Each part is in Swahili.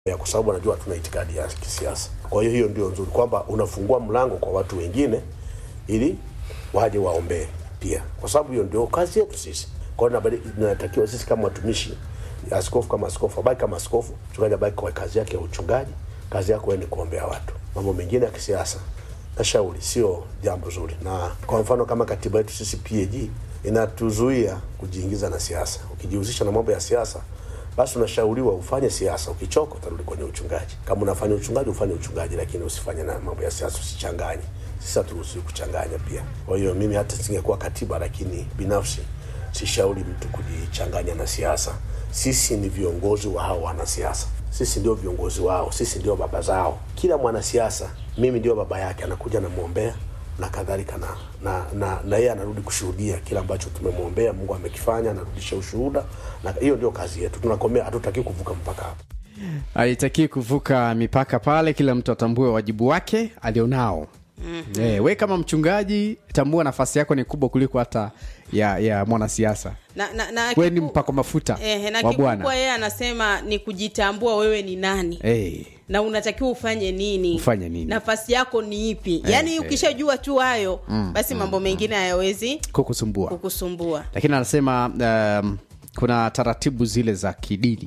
ya kwa sababu anajua hatuna itikadi ya kisiasa. Kwa hiyo hiyo ndio nzuri kwamba unafungua mlango kwa watu wengine ili waje waombee pia, kwa sababu hiyo ndio kazi yetu sisi. Kwa hiyo inabidi- inatakiwa sisi kama watumishi, askofu kama askofu abaki kama askofu, mchungaji abaki kwa kazi yake ya uchungaji. Kazi yako wewe ni kuombea watu. Mambo mengine ya kisiasa nashauri sio jambo zuri, na kwa mfano kama katiba yetu sisi PAG inatuzuia kujiingiza na siasa. Ukijihusisha na mambo ya siasa basi unashauriwa ufanye siasa, ukichoka utarudi kwenye uchungaji. Kama unafanya uchungaji ufanye uchungaji, lakini usifanye na mambo ya siasa, usichanganye. Sisi haturuhusiwi kuchanganya pia. Kwa hiyo mimi hata singekuwa katiba, lakini binafsi sishauri mtu kujichanganya na siasa. Sisi ni viongozi wa hao wanasiasa, sisi ndio viongozi wao, sisi ndio baba zao. Kila mwanasiasa mimi ndio baba yake, anakuja namwombea na kadhalika na na na, na yeye anarudi kushuhudia kile ambacho tumemwombea Mungu amekifanya, anarudisha ushuhuda, na hiyo ndio kazi yetu. Tunakomea, hatutaki kuvuka mpaka hapo. haitakii kuvuka mipaka pale kila mtu atambue wajibu wake alionao mm-hmm. e, we kama mchungaji tambua nafasi yako ni kubwa kuliko hata ya ya mwanasiasa na, na, na we ni kiku- mpako mafuta Ehe, na wa kikubwa bwana yeye anasema ni kujitambua wewe ni nani hey. na unatakiwa ufanye nini Ufanye nini? nafasi yako ni ipi yaani ukishajua tu hayo basi mambo mengine hayawezi kukusumbua kukusumbua lakini anasema um, kuna taratibu zile za kidini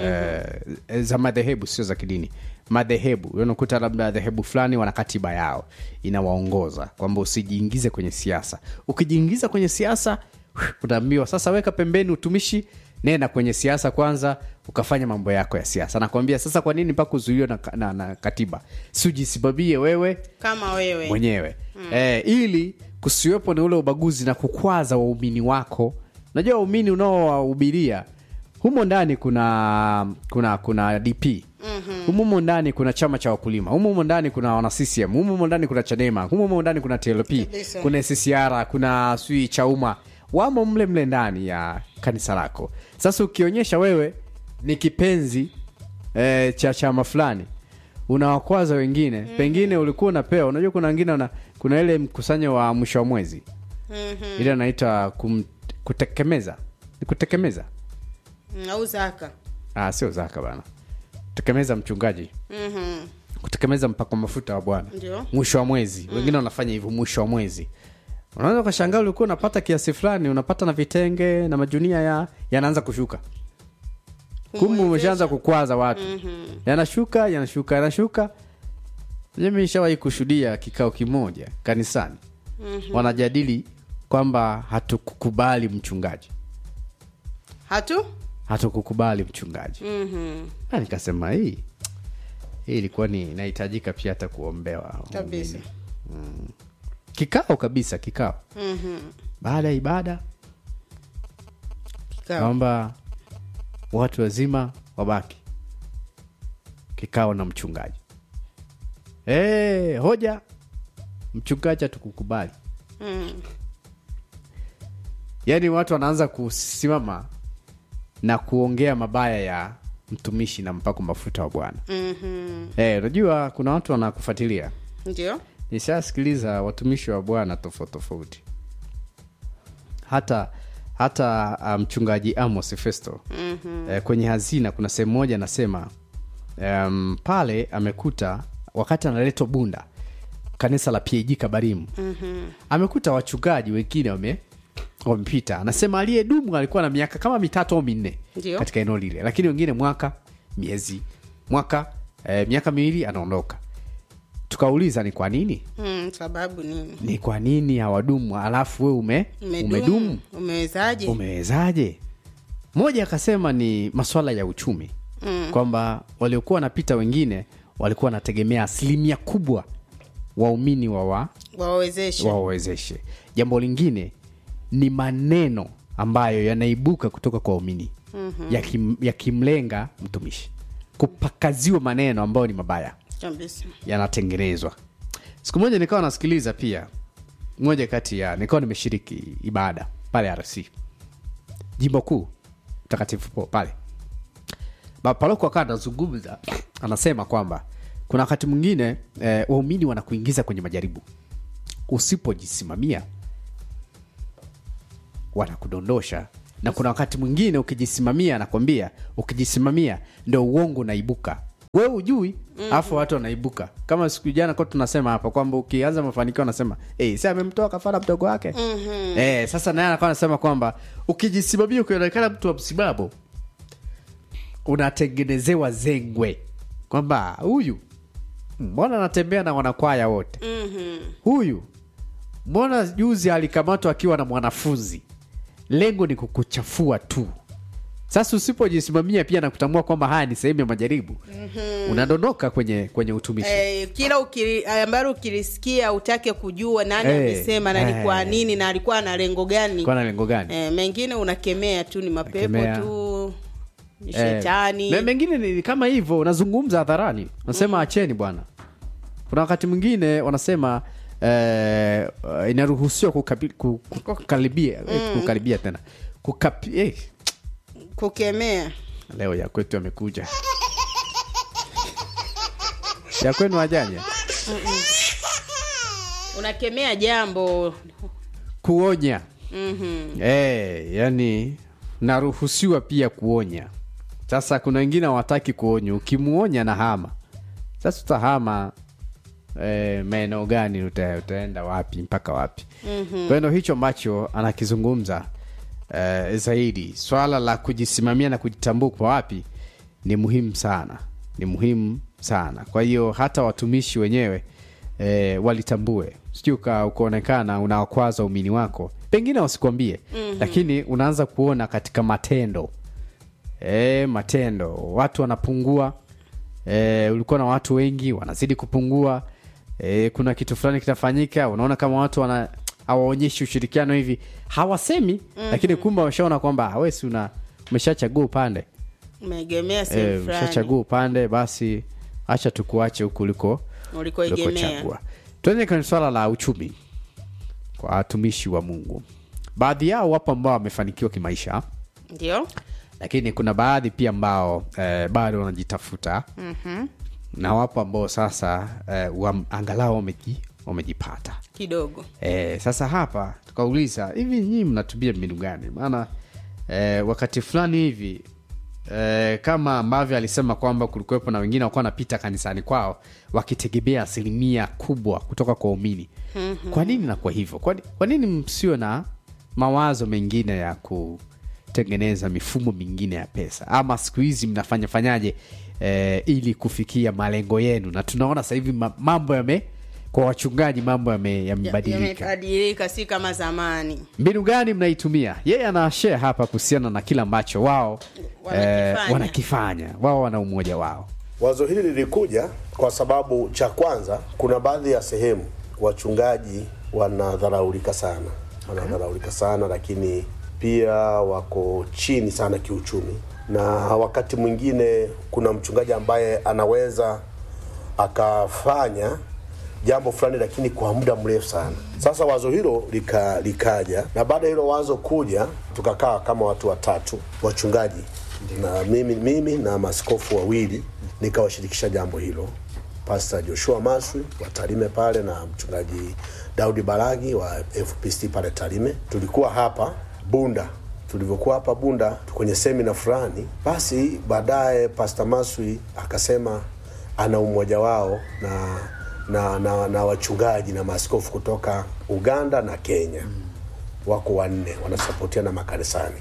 mm-hmm. uh, za madhehebu sio za kidini madhehebu unakuta labda dhehebu fulani wana katiba yao inawaongoza kwamba usijiingize kwenye siasa ukijiingiza kwenye siasa unaambiwa sasa weka pembeni utumishi nenda kwenye siasa kwanza ukafanya mambo yako ya siasa nakwambia sasa kwa nini mpaka uzuiliwe na, na, na katiba si ujisimamie wewe kama wewe mwenyewe mm. eh, ili kusiwepo na ule ubaguzi na kukwaza waumini wako unajua waumini unaowahubiria humo ndani kuna kuna kuna dp mm-hmm. humumo ndani kuna chama cha wakulima humumo ndani kuna wana ccm humumo ndani kuna chadema humumo ndani kuna tlp Kabisa. kuna ccr kuna sui chauma wamo mle mle ndani ya kanisa lako sasa ukionyesha wewe ni kipenzi eh, cha chama fulani unawakwaza wengine mm. pengine ulikuwa unapewa unajua kuna wengine una, kuna ile mkusanyo wa mwisho wa mwezi mm-hmm. ile anaita kum, kutekemeza ni kutekemeza Mm, au zaka ah, sio zaka bana kutekemeza mchungaji Mhm. kutekemeza mpako mafuta wa bwana Ndio. mwisho wa mwezi mm. wengine wanafanya hivyo mwisho wa mwezi unaweza ukashangaa ulikuwa unapata kiasi fulani unapata na vitenge na majunia ya yanaanza kushuka kumbe umeshaanza kukwaza watu mm-hmm. yanashuka yanashuka yanashuka mimi nishawahi kushuhudia kikao kimoja kanisani mm-hmm. wanajadili kwamba hatukukubali mchungaji hatu hatukukubali mchungaji Mhm. Na nikasema hii hii ilikuwa ni inahitajika pia hata kuombewa kabisa kikao kabisa kikao Mhm. baada ya ibada Kikao. kwamba watu wazima wabaki kikao na mchungaji e, hoja mchungaji hatukukubali Mm. yaani watu wanaanza kusimama na kuongea mabaya ya mtumishi na mpako mafuta wa bwana Mhm. Eh, unajua kuna watu wanakufuatilia ndio nishasikiliza watumishi wa bwana tofauti tofauti hata hata ah, mchungaji amos festo mm-hmm. eh, kwenye hazina kuna sehemu moja anasema um, pale amekuta wakati analetwa bunda kanisa la pag kabarimu mm-hmm. amekuta wachungaji wengine wame wamepita anasema aliyedumu alikuwa na miaka kama mitatu au minne Ndio. katika eneo lile lakini wengine mwaka miezi mwaka eh, miaka miwili anaondoka tukauliza ni kwa nini mm, sababu nini ni kwa nini hawadumu alafu we ume, umedumu umewezaje umewezaje mmoja akasema ni maswala ya uchumi mm. kwamba waliokuwa wanapita wengine walikuwa wanategemea asilimia kubwa waumini wawa wawawezeshe wawawezeshe jambo lingine ni maneno ambayo yanaibuka kutoka kwa waumini mm-hmm. yakim, yakimlenga mtumishi kupakaziwa maneno ambayo ni mabaya kabisa yanatengenezwa siku moja nikawa nasikiliza pia moja kati ya nikawa nimeshiriki ibada pale rc jimbo kuu mtakatifu po pale Ba- paroko akawa anazungumza anasema kwamba kuna wakati mwingine eh, waumini wanakuingiza kwenye majaribu usipojisimamia wanakudondosha na kuna wakati mwingine ukijisimamia anakwambia ukijisimamia ndo uongo unaibuka we ujui alafu watu wanaibuka kama siku jana kwa tunasema hapa kwamba ukianza mafanikio anasema hey, si amemtoa kafara mdogo wake mm-hmm. eh, sasa naye anakuwa anasema kwamba ukijisimamia ukionekana mtu wa msimamo unatengenezewa zengwe kwamba huyu mbona anatembea na wanakwaya wote huyu mbona juzi alikamatwa akiwa na mwanafunzi lengo ni kukuchafua tu sasa usipojisimamia pia na kutambua kwamba haya ni sehemu ya majaribu mm-hmm. unadondoka kwenye kwenye utumishi Eh, kila ukili- ambalo ukilisikia utake kujua nani Eh, amesema na ni kwa eh. nini na alikuwa na lengo gani kwa na lengo gani eh, mengine unakemea tu ni mapepo Unakemea. tu ni Eh, shetani me- mengine ni kama hivyo unazungumza hadharani unasema acheni bwana kuna wakati mwingine wanasema eh, uh, inaruhusiwa kukabi- ku- ku- kukaribia eh, kukaribia tena Kukapi, eh, kukemea leo ya kwetu amekuja ya kwenu ajanya unakemea jambo kuonya mm-hmm. Eh, yani naruhusiwa pia kuonya. Sasa kuna wengine hawataki kuonya, ukimuonya na hama. Sasa utahama eh, maeneo gani? Uta, utaenda wapi mpaka wapi? mm-hmm. Kwa hiyo hicho ambacho anakizungumza eh, zaidi, swala la kujisimamia na kujitambua kwa wapi ni muhimu sana, ni muhimu sana. Kwa hiyo hata watumishi wenyewe e, walitambue sijui uka- ukaonekana unawakwaza umini wako pengine wasikwambie mm-hmm. lakini unaanza kuona katika matendo e, matendo watu wanapungua e, ulikuwa na watu wengi wanazidi kupungua e, kuna kitu fulani kitafanyika unaona kama watu wana hawaonyeshi ushirikiano hivi hawasemi mm-hmm. lakini kumbe wameshaona kwamba wesi una umeshachagua upande umeegemea e, sehemu fulani umeshachagua upande basi acha tukuache huku uliko ulikoegemea ulikochagua tuende kwenye swala la uchumi kwa watumishi wa mungu baadhi yao wapo ambao wamefanikiwa kimaisha ndio lakini kuna baadhi pia ambao eh, bado wanajitafuta mm-hmm. na wapo ambao sasa eh, wam, angalau wameji, wamejipata kidogo eh, sasa hapa tukauliza hivi nyii mnatumia mbinu gani maana eh, wakati fulani hivi eh, kama ambavyo alisema kwamba kulikuwepo na wengine wakuwa wanapita kanisani kwao wakitegemea asilimia kubwa kutoka kwa umini mm-hmm. kwa nini nakuwa hivyo kwa, ni- kwa nini msio na mawazo mengine ya kutengeneza mifumo mingine ya pesa ama siku hizi mnafanya fanyaje eh, ili kufikia malengo yenu na tunaona sasa hivi ma- mambo yame kwa wachungaji mambo yame- yamebadilika yamebadilika si kama zamani mbinu gani mnaitumia yeye ana share hapa kuhusiana na kile ambacho wao Wanakifanya. eh, wanakifanya wao wana umoja wao Wazo hili lilikuja kwa sababu cha kwanza, kuna baadhi ya sehemu wachungaji wanadharaulika sana, wanadharaulika sana, lakini pia wako chini sana kiuchumi, na wakati mwingine kuna mchungaji ambaye anaweza akafanya jambo fulani lakini kwa muda mrefu sana. Sasa wazo hilo lika, likaja na baada ya hilo wazo kuja, tukakaa kama watu watatu wachungaji na mimi, mimi na maskofu wawili nikawashirikisha jambo hilo, Pastor Joshua Maswi wa Tarime pale na mchungaji Daudi Baragi wa FPCT pale Tarime. Tulikuwa hapa Bunda tulivyokuwa hapa Bunda kwenye semina fulani, basi baadaye Pastor Maswi akasema ana umoja wao na na, na, na wachungaji na maaskofu kutoka Uganda na Kenya wako wanne wanasapotia na makanisani.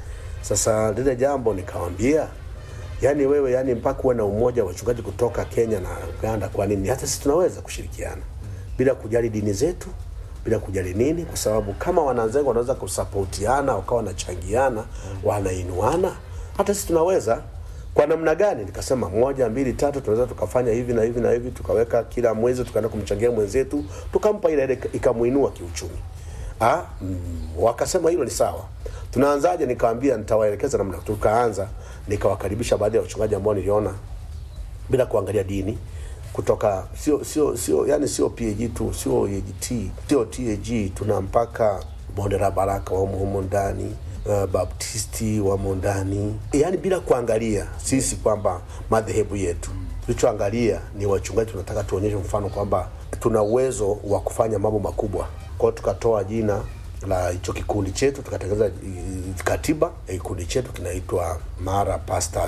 Sasa lile jambo nikawambia, yani wewe, yani mpaka uwe na umoja wa wachungaji kutoka Kenya na Uganda. Kwa nini? Hata sisi tunaweza kushirikiana bila kujali dini zetu, bila kujali nini, kwa sababu kama wananzengo wanaweza kusapotiana, wakawa wanachangiana, wanainuana, hata sisi tunaweza kwa namna gani? Nikasema moja, mbili, tatu, tunaweza tukafanya hivi na hivi na hivi, tukaweka kila mwezi tukaenda kumchangia mwenzetu, tukampa ile ile ikamuinua kiuchumi. Ah, mm, wakasema hilo ni sawa. Tunaanzaje? Nikawambia nitawaelekeza namna. Tukaanza, nikawakaribisha baadhi ya wachungaji ambao niliona bila kuangalia dini kutoka sio sio sio yani sio PAG tu sio AGT sio TAG, tuna mpaka bonde la baraka wamo humo ndani uh, baptisti wamo ndani yani bila kuangalia sisi kwamba madhehebu yetu tulichoangalia ni wachungaji tunataka tuonyeshe mfano kwamba tuna uwezo wa kufanya mambo makubwa kwao tukatoa jina la hicho kikundi chetu tukatengeneza eh, katiba ya kikundi chetu kinaitwa Mara Pastors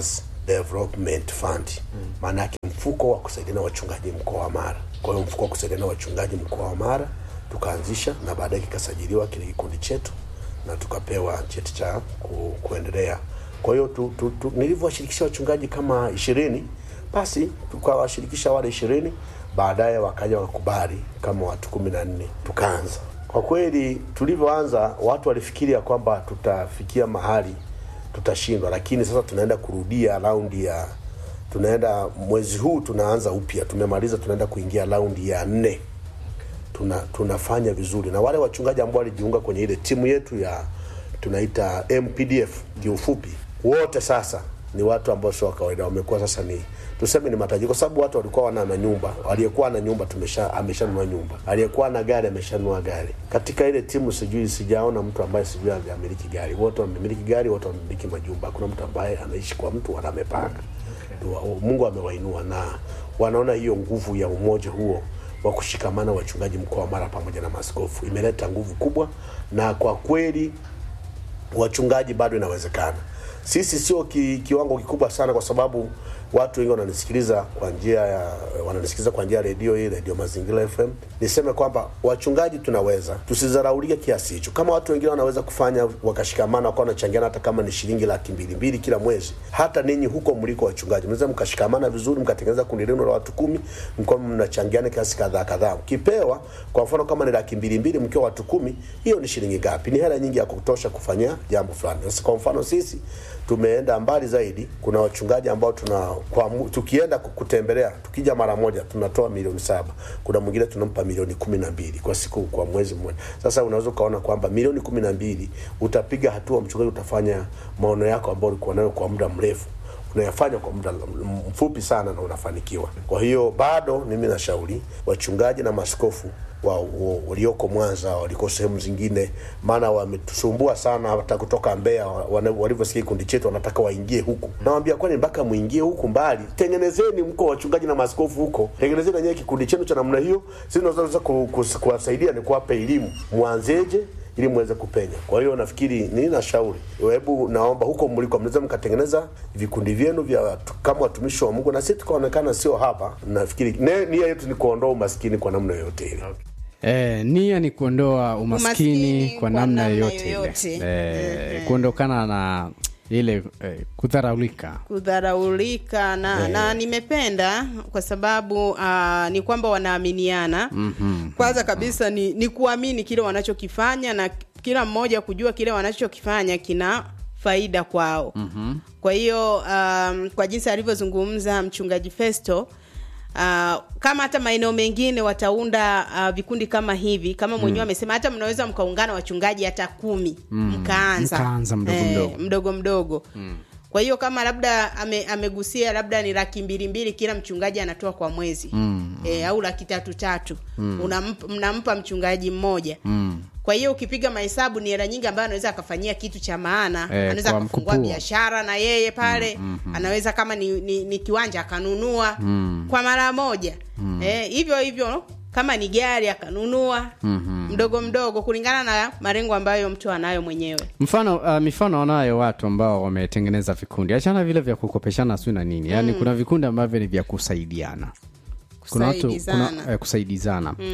Development Fund, maana yake mfuko wa kusaidiana wachungaji mkoa wa Mara. Kwa hiyo mfuko wa kusaidiana wachungaji mkoa wa Mara tukaanzisha, na baadaye kikasajiliwa kile kikundi chetu na tukapewa cheti cha ku, kuendelea. Kwa hiyo tu, tu, tu, nilivyowashirikisha wachungaji kama ishirini, basi tukawashirikisha wale ishirini, baadaye wakaja wakakubali kama watu kumi na nne tukaanza. Kwa kweli tulivyoanza, watu walifikiria kwamba tutafikia mahali tutashindwa, lakini sasa tunaenda kurudia raundi ya tunaenda mwezi huu tunaanza upya, tumemaliza, tunaenda kuingia raundi ya nne tuna, tunafanya vizuri na wale wachungaji ambao walijiunga kwenye ile timu yetu ya tunaita MPDF kiufupi, wote sasa ni watu ambao sio wa kawaida, wamekuwa sasa ni tuseme ni matajiri, kwa sababu watu walikuwa wana na nyumba. Aliyekuwa na nyumba tumesha ameshanunua nyumba, aliyekuwa na gari ameshanunua gari. Katika ile timu sijui, sijaona mtu ambaye sijui amemiliki gari. Wote wamemiliki gari, wote wamemiliki majumba. Hakuna mtu ambaye anaishi kwa mtu wala amepanga. Mungu amewainua na wanaona hiyo nguvu ya umoja huo wa kushikamana wachungaji mkoa wa Mara pamoja na maaskofu imeleta nguvu kubwa, na kwa kweli wachungaji bado inawezekana. Sisi sio ki, kiwango kikubwa sana, kwa sababu watu wengi wananisikiliza kwa njia ya wananisikiliza kwa njia ya redio hii, redio Mazingira FM. Niseme kwamba wachungaji tunaweza, tusidharaulike kiasi hicho. Kama watu wengine wanaweza kufanya wakashikamana, wakawa wanachangiana, hata kama ni shilingi laki mbili mbili kila mwezi, hata ninyi huko mliko wachungaji mnaweza mkashikamana vizuri, mkatengeneza kundi lenu la watu kumi, mkiwa mnachangiana kiasi kadhaa kadhaa, mkipewa kwa mfano kama ni laki mbili mbili mkiwa watu kumi, hiyo ni shilingi ngapi? Ni hela nyingi ya kutosha kufanya jambo fulani. Sasa kwa mfano sisi tumeenda mbali zaidi. Kuna wachungaji ambao tuna kwa, mu- tukienda kutembelea tukija mara moja tunatoa milioni saba. Kuna mwingine tunampa milioni kumi na mbili kwa siku kwa mwezi mmoja. Sasa unaweza ukaona kwamba milioni kumi na mbili utapiga hatua, mchungaji, utafanya maono yako ambayo ulikuwa nayo kwa muda mrefu unayafanya kwa muda mfupi sana na unafanikiwa. Kwa hiyo bado mimi nashauri wachungaji na maskofu wa, wa, walioko Mwanza waliko sehemu zingine, maana wametusumbua sana, hata kutoka Mbeya wana- walivyosikia kikundi chetu wanataka waingie huku. Nawambia kwani mpaka muingie huku mbali? Tengenezeni mko wachungaji na maaskofu huko, tengenezeni wenyewe kikundi chenu cha namna hiyo. Sisi tunaweza ku- ku- kuwasaidia ni kuwapa elimu, mwanzeje ili muweze kupenya. Kwa hiyo nafikiri ni nashauri, hebu naomba huko mliko mnaweza mkatengeneza vikundi vyenu vya watu- kama watumishi wa Mungu, na sisi tukaonekana sio hapa. Nafikiri ne- nia yetu ni kuondoa umaskini kwa namna yoyote ile. E, nia ni kuondoa umaskini, Umaskini kwa kwa namna namna yoyote ile yoyote. e, kuondokana na ile e, kudharaulika kudharaulika na, na nimependa kwa sababu uh, ni kwamba wanaaminiana mm-hmm. kwanza kabisa ni, ni kuamini kile wanachokifanya na kila mmoja kujua kile wanachokifanya kina faida kwao mm-hmm. kwa hiyo um, kwa jinsi alivyozungumza mchungaji festo Uh, kama hata maeneo mengine wataunda uh, vikundi kama hivi kama mwenyewe amesema hata mnaweza mkaungana wachungaji hata kumi mm. mkaanza Mkaanza mdogo mdogo. mdogo mdogo mm. kwa hiyo kama labda ame, amegusia labda ni laki mbili mbili kila mchungaji anatoa kwa mwezi mm. e, au laki tatu tatu mm. Unamp, mnampa mchungaji mmoja mm. kwa hiyo ukipiga mahesabu ni hela nyingi ambayo anaweza akafanyia kitu cha maana Eh, anaweza kwa akafungua mkupuo. biashara na yeye pale mm, mm, anaweza kama ni, ni, ni kiwanja akanunua mm. kwa mara moja mm. eh, hivyo hivyo kama ni gari akanunua mm-hmm. mdogo mdogo kulingana na malengo ambayo mtu anayo mwenyewe mfano uh, mifano wanayo watu ambao wametengeneza vikundi achana vile vya kukopeshana sio na nini yaani kuna vikundi ambavyo ni vya kusaidiana kuna watu Kusaidizana. kuna, eh, kusaidizana mm.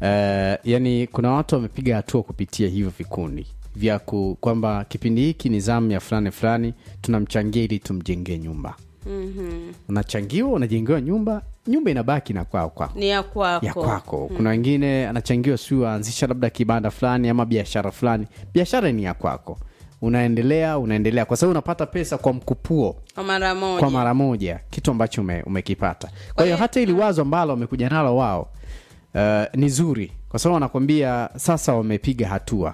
eh, yani kuna watu wamepiga hatua kupitia hivyo vikundi vya ku, kwamba kipindi hiki ni zamu ya fulani fulani tunamchangia ili tumjengee nyumba mm-hmm. unachangiwa unajengewa nyumba nyumba inabaki na kwao kwako ni ya kwako ya kwako kuna wengine anachangiwa siu aanzisha labda kibanda fulani ama biashara fulani biashara ni ya kwako unaendelea unaendelea kwa sababu unapata pesa kwa mkupuo kwa mara moja kwa mara moja kitu ambacho ume, umekipata kwa hiyo hata ili wazo ambalo wamekuja nalo wao uh, ni zuri kwa sababu wanakwambia sasa wamepiga hatua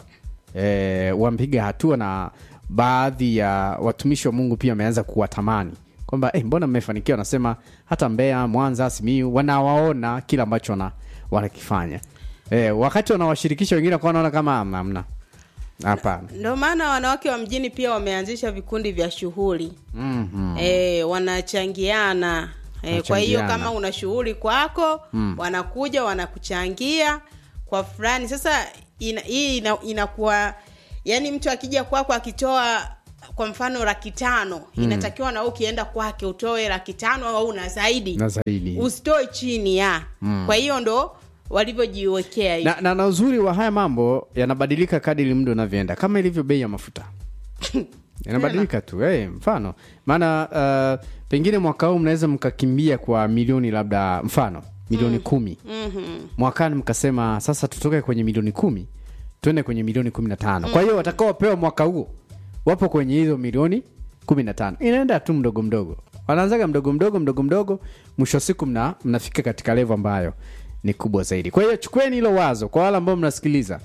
e, wamepiga hatua na baadhi ya watumishi wa mungu pia wameanza kuwatamani kwamba eh, mbona mmefanikiwa wanasema hata mbeya mwanza simiu wanawaona kile ambacho wana, wanakifanya e, wakati wanawashirikisha wengine kwa wanaona kama "Hamna, hamna hapana ndio maana wanawake wa mjini pia wameanzisha vikundi vya shughuli mm-hmm. e, wanachangiana e, kwa hiyo Wanachangiana. kama una shughuli kwako mm. wanakuja wanakuchangia kwa fulani sasa ina, hii ina, inakuwa yani mtu akija kwako akitoa kwa mfano laki tano inatakiwa na wewe ukienda kwake utoe laki tano au na zaidi na zaidi usitoe chini ya kwa hiyo ndo walivyojiwekea hivi. na, na, na uzuri wa haya mambo yanabadilika kadiri muda unavyoenda kama ilivyo bei ya mafuta yanabadilika tu hey, mfano maana uh, pengine mwaka huu mnaweza mkakimbia kwa milioni labda mfano milioni kumi Mhm. mwakani mkasema sasa tutoke kwenye milioni kumi tuende kwenye milioni kumi na tano kwa hiyo watakaopewa mwaka huo wapo kwenye hizo milioni kumi na tano inaenda tu mdogo mdogo wanaanzaga mdogo mdogo mdogo mdogo mwisho wa siku mna, mnafika katika levo ambayo ni kubwa zaidi kwa hiyo chukueni hilo wazo kwa wale ambao mnasikiliza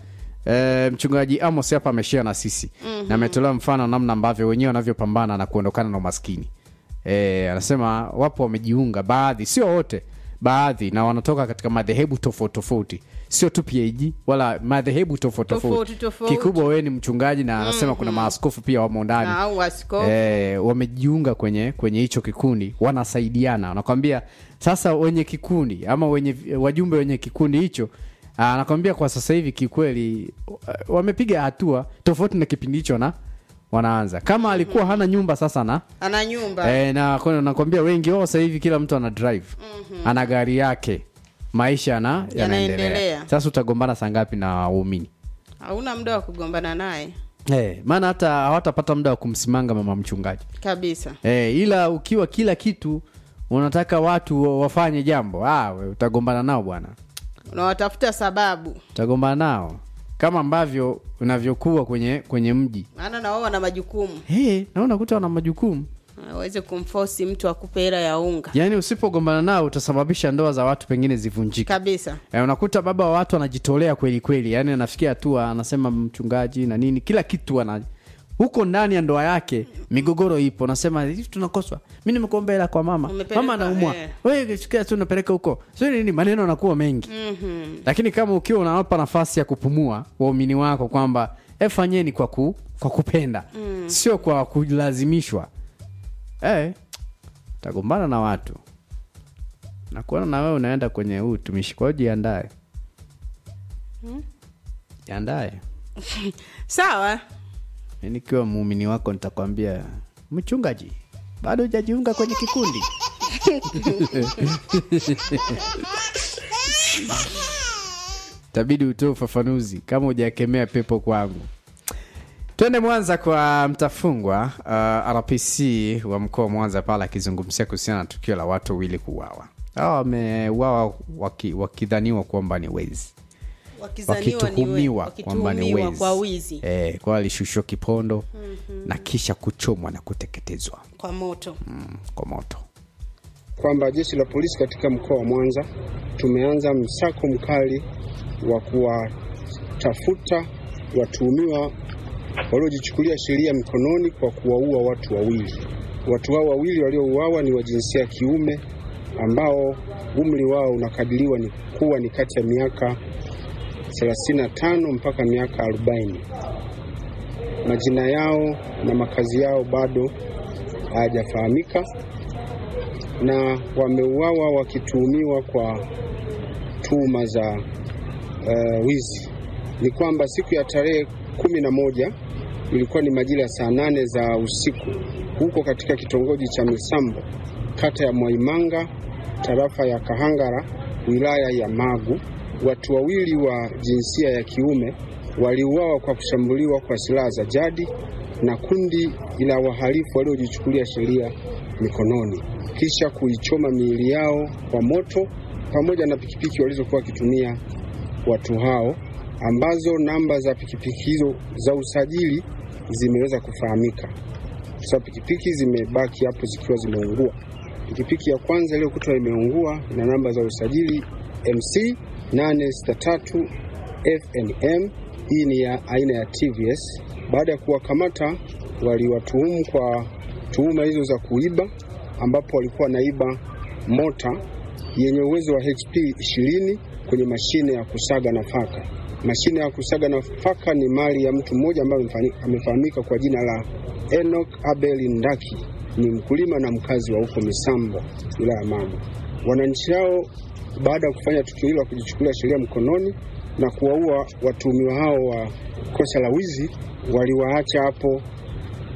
E, mchungaji amos hapa ameshia na sisi mm-hmm. na ametolea mfano namna ambavyo wenyewe wanavyopambana na kuondokana na umaskini e, anasema wapo wamejiunga baadhi sio wote baadhi na wanatoka katika madhehebu tofauti tofauti sio tu pag wala madhehebu tofauti Tofauti, tofauti tofauti. kikubwa wewe ni mchungaji na anasema kuna maaskofu pia wamo ndani Na au askofu e, wamejiunga kwenye kwenye hicho kikundi wanasaidiana wanakwambia sasa wenye kikundi ama wenye wajumbe wenye kikundi hicho ah, anakwambia kwa sasa hivi kikweli wa- wamepiga hatua tofauti na kipindi hicho na wanaanza kama alikuwa hana nyumba sasa na ana nyumba e, na kwa- nakwambia wengi wao sasa hivi kila mtu ana drive ana gari yake maisha yana yanaendelea Yanaendelea. sasa utagombana saa ngapi na waumini hauna muda wa kugombana naye hey, maana hata hawatapata muda wa kumsimanga mama mchungaji kabisa Eh, ila ukiwa kila kitu unataka watu wa- wafanye jambo ah, we, utagombana nao bwana unawatafuta sababu utagombana nao kama ambavyo unavyokuwa kwenye kwenye mji maana na wao wana majukumu hey, na unakuta wana majukumu aweze kumfosi mtu akupe hela ya unga yaani usipogombana nao utasababisha ndoa za watu pengine zivunjike kabisa eh, unakuta baba wa watu anajitolea kweli kweli yaani anafikia hatua anasema mchungaji na nini kila kitu ana huko ndani ya ndoa yake migogoro ipo nasema hivi tunakoswa mi nimekuomba hela kwa mama Umepeleka, mama anaumwa eh. wewe sikia tu unapeleka huko sio nini maneno anakuwa mengi Mhm. lakini kama ukiwa unawapa nafasi ya kupumua waumini wako kwamba e fanyeni kwa, ku, kwa kupenda mm. sio kwa kulazimishwa e, tagombana na watu nakuona na wewe unaenda kwenye huu utumishi kwao jiandae jiandae sawa Mi nikiwa muumini wako nitakwambia mchungaji bado hujajiunga kwenye kikundi tabidi utoe ufafanuzi kama hujakemea pepo kwangu twende mwanza kwa mtafungwa uh, rpc wa mkoa wa mwanza pale akizungumzia kuhusiana na tukio la watu wawili kuuawa hawa wameuawa waki- wakidhaniwa kwamba ni wezi wakizaniwa ni we- wakituhumiwa kwamba ni wakituhumiwa wezi kwa wizi eh, kwa alishushwa kipondo na kisha kuchomwa na kuteketezwa kwa moto mm, kwa moto kwamba jeshi la polisi katika mkoa wa Mwanza tumeanza msako mkali wa kuwatafuta watuhumiwa waliojichukulia sheria mikononi kwa kuwaua watu wawili. Watu hao wawili waliouawa ni wa jinsia ya kiume ambao umri wao unakadiriwa ni kuwa ni kati ya miaka 35 mpaka miaka 40. Majina yao na makazi yao bado hayajafahamika na wameuawa wakituhumiwa kwa tuhuma za uh, wizi. Ni kwamba siku ya tarehe kumi na moja ilikuwa ni majira ya saa nane za usiku huko katika kitongoji cha Misambo kata ya Mwaimanga tarafa ya Kahangara wilaya ya Magu, watu wawili wa jinsia ya kiume waliuawa kwa kushambuliwa kwa silaha za jadi na kundi la wahalifu waliojichukulia sheria mikononi kisha kuichoma miili yao kwa moto pamoja na pikipiki walizokuwa wakitumia watu hao, ambazo namba za pikipiki hizo za usajili zimeweza kufahamika. Sasa pikipiki zimebaki hapo zikiwa zimeungua. Pikipiki ya kwanza iliyokutwa imeungua ina namba za usajili MC 863 FNM. Hii ni ya aina ya TVS. Baada ya kuwakamata, waliwatuhumu kwa tuhuma hizo za kuiba ambapo walikuwa wanaiba mota yenye uwezo wa HP 20 kwenye mashine ya kusaga nafaka. Mashine ya kusaga nafaka ni mali ya mtu mmoja ambaye amefani- amefahamika kwa jina la Enoch Abel Ndaki, ni mkulima na mkazi wa huko Misambo, wilaya ya Magu. Wananchi hao baada ya kufanya tukio hilo la kujichukulia sheria mkononi na kuwaua watuhumiwa hao wa kosa la wizi, waliwaacha hapo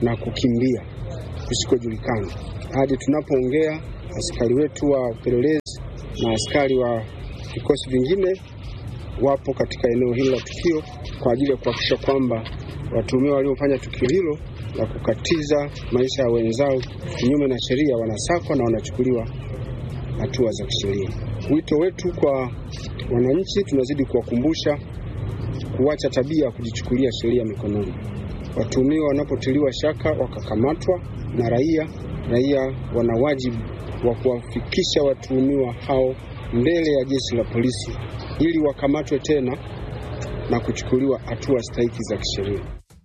na kukimbia kusikojulikana. Hadi tunapoongea, askari wetu wa upelelezi na askari wa vikosi vingine wapo katika eneo hili la tukio kwa ajili ya kuhakikisha kwamba watuhumiwa waliofanya tukio hilo la kukatiza maisha ya wenzao kinyume na sheria wanasakwa na wanachukuliwa hatua za kisheria. Wito wetu kwa wananchi, tunazidi kuwakumbusha kuacha tabia ya kujichukulia sheria mikononi. Watuhumiwa wanapotiliwa shaka wakakamatwa na raia, raia wana wajibu wa kuwafikisha watuhumiwa hao mbele ya jeshi la polisi ili wakamatwe tena na kuchukuliwa hatua stahiki za kisheria.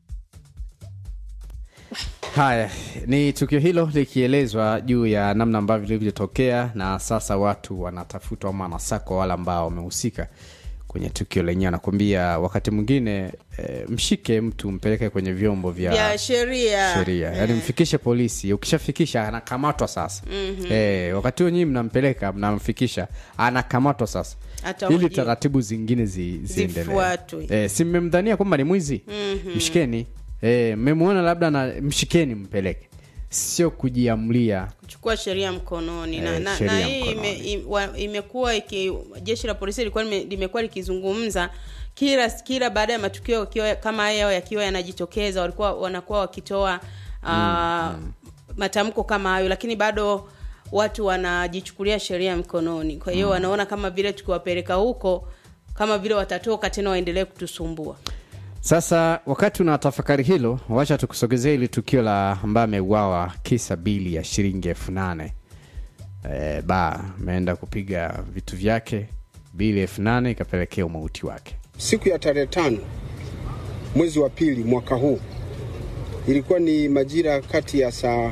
Haya, ni tukio hilo likielezwa juu ya namna ambavyo lilivyotokea, na sasa watu wanatafutwa ama wanasakwa wale ambao wamehusika kwenye tukio lenyewe. Nakwambia wakati mwingine e, mshike mtu mpeleke kwenye vyombo vya vya sheria sheria yaani mfikishe polisi ukishafikisha anakamatwa sasa mm-hmm. e, wakati huo nyii mnampeleka mnamfikisha anakamatwa sasa Atahojiwa. ili taratibu zingine zi, ziendelee Zifuatwe. e, si mmemdhania kwamba ni mwizi mm-hmm. mshikeni e, mmemwona labda na mshikeni mpeleke sio kujiamlia kuchukua sheria mkononi na, Eh, na, sheria na hii ime, mkononi. im- wa- imekuwa iki, jeshi la polisi lilikuwa lime- limekuwa likizungumza kila kila baada ya matukio yakiwa kama hayo yakiwa yanajitokeza walikuwa wanakuwa wakitoa uh, matamko kama hayo lakini bado watu wanajichukulia sheria mkononi kwa hiyo wanaona kama vile tukiwapeleka huko kama vile watatoka tena waendelee kutusumbua sasa wakati unatafakari hilo wacha tukusogezea ili tukio la ambaye ameuawa kisa bili ya shilingi elfu nane e, ba ameenda kupiga vitu vyake bili elfu nane ikapelekea umauti wake Siku ya tarehe tano mwezi wa pili mwaka huu ilikuwa ni majira kati ya saa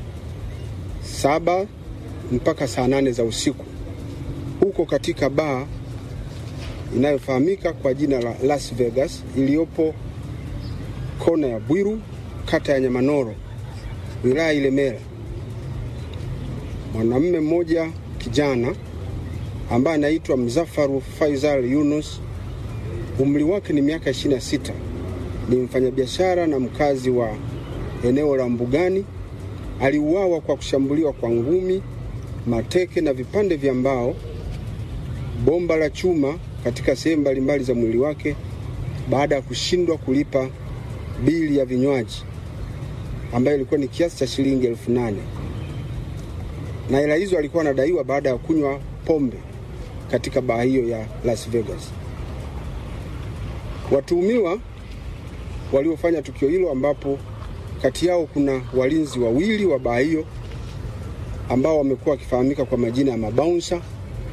saba mpaka saa nane za usiku huko katika baa inayofahamika kwa jina la Las Vegas iliyopo kona ya Bwiru, kata ya Nyamanoro, wilaya Ilemela. Mwanamume mmoja kijana ambaye anaitwa Mzafaru Faisal Yunus umri wake ni miaka 26 ni mfanyabiashara na mkazi wa eneo la Mbugani. Aliuawa kwa kushambuliwa kwa ngumi, mateke na vipande vya mbao, bomba la chuma katika sehemu mbalimbali za mwili wake baada ya kushindwa kulipa bili ya vinywaji ambayo ilikuwa ni kiasi cha shilingi elfu nane na hela hizo alikuwa anadaiwa baada ya kunywa pombe katika baa hiyo ya Las Vegas. Watuhumiwa waliofanya tukio hilo, ambapo kati yao kuna walinzi wawili wa baa hiyo ambao wamekuwa wakifahamika kwa majina ya mabaunsa,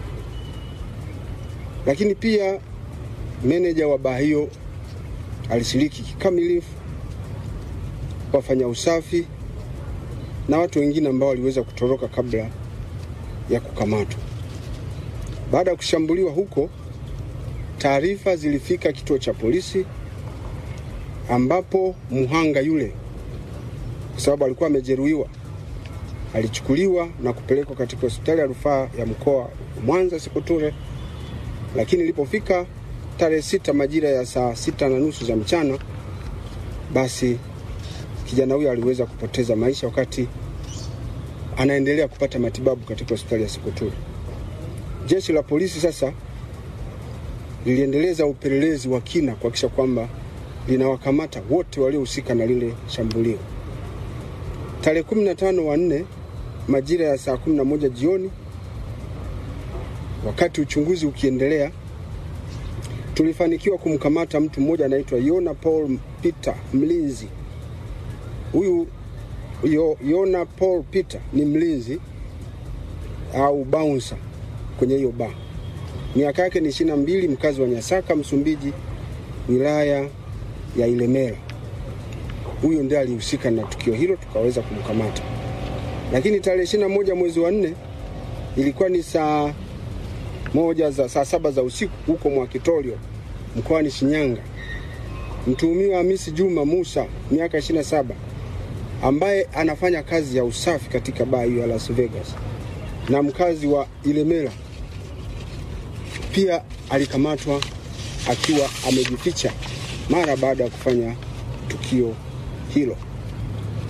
lakini pia meneja wa baa hiyo alishiriki kikamilifu, wafanya usafi na watu wengine ambao waliweza kutoroka kabla ya kukamatwa. Baada ya kushambuliwa huko, taarifa zilifika kituo cha polisi ambapo mhanga yule, kwa sababu alikuwa amejeruhiwa, alichukuliwa na kupelekwa katika hospitali ya rufaa ya mkoa wa Mwanza Sekoture, lakini ilipofika tarehe sita majira ya saa sita na nusu za mchana, basi kijana huyo aliweza kupoteza maisha wakati anaendelea kupata matibabu katika hospitali ya Sekoture. Jeshi la polisi sasa liliendeleza upelelezi wa kina kuhakikisha kwamba linawakamata wote waliohusika na lile shambulio. Tarehe 15 wa nne majira ya saa 11 jioni, wakati uchunguzi ukiendelea, tulifanikiwa kumkamata mtu mmoja anaitwa Yona Paul Peter mlinzi. Huyu Yo- Yona Paul Peter ni mlinzi au bouncer kwenye hiyo baa. Miaka yake ni ishirini na mbili, mkazi wa Nyasaka, Msumbiji, wilaya ya Ilemela. Huyo ndiye alihusika na tukio hilo, tukaweza kumkamata. Lakini tarehe ishirini na moja mwezi wa nne ilikuwa ni saa moja za saa saba za usiku huko Mwakitorio mkoani Shinyanga, mtuhumiwa Hamisi Juma Musa miaka 27 ambaye anafanya kazi ya usafi katika baa hiyo ya Las Vegas na mkazi wa Ilemela pia alikamatwa akiwa amejificha mara baada ya kufanya tukio hilo.